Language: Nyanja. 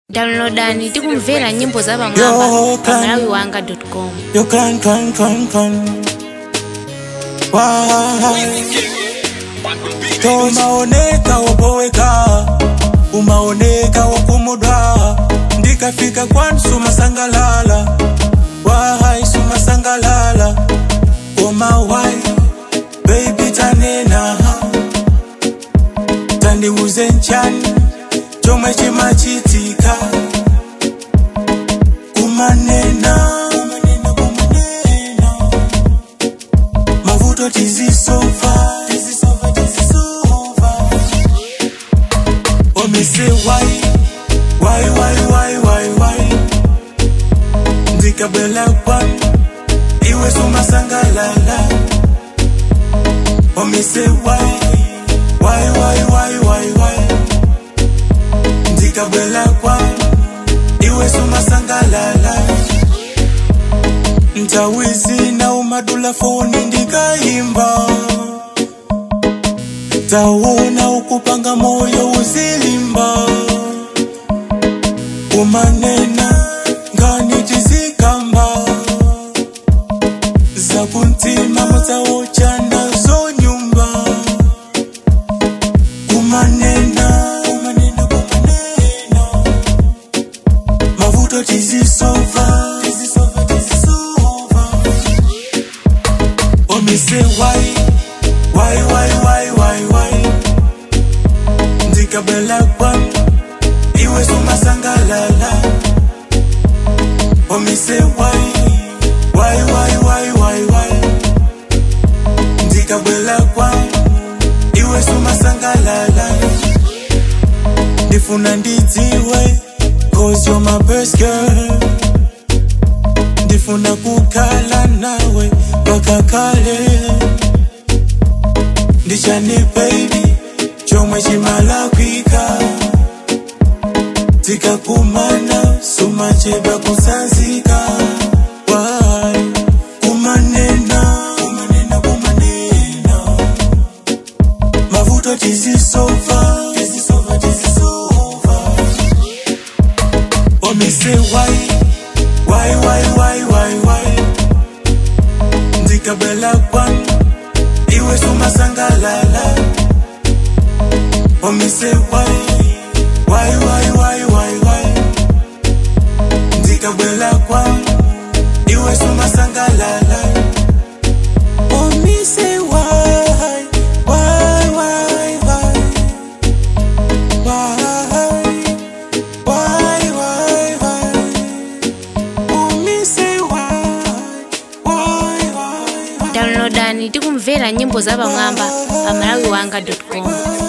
downloadani tikumvera nyimbo za pamwamba Yo, pa can- malawi wanga com Yo clan clan clan clan Why To umaoneka wapoweka Umaoneka wakumudwa Ndikafika kwani suma sangalala Why suma sangalala Koma why Baby tanena Tandiuze nchani Chomwe chimachitika kumanena kumanena kumanena mavuto tizisova tizisova tizisova omise wai wai wai wai wai wai ndikabela kwani iwe sumasangalala omise wai wai wai wai wai wai ndikabela kwani iwe sumasangalala ntawizi na umadula foni ndikaimba tawona ukupanga moyo uzilimba umanena ngani tizikamba zakuntima mutsawochana zonyumba kumanena kumanena kumanena mavuto tizisova tizisova tizisova omise wai wai wai wai wai wai ndikabela kwam iwe sumasangalala omise wai wai wai wai wai wai ndikabela kwam iwe sumasangalala ndifuna ndidziwe cause you're my best girl ndifuna kukhala nawe mpaka kale ndichani baby chomwe chimalakwika tikakumana sumachedwa kusanzika Why? kumanena kumanena kumanena mavuto tizisova tizisova tizisova omise wai wai wai wai wai wai ndikabela kwani iwe sumasangalala omise wai wai wai wai wai wai ndikabela kwani iwe sumasangalala omise wai wai wai wai wai why, why, why? Umise why, why, why, why? downloadani tikumvera nyimbo za pamwamba pa malawi wanga com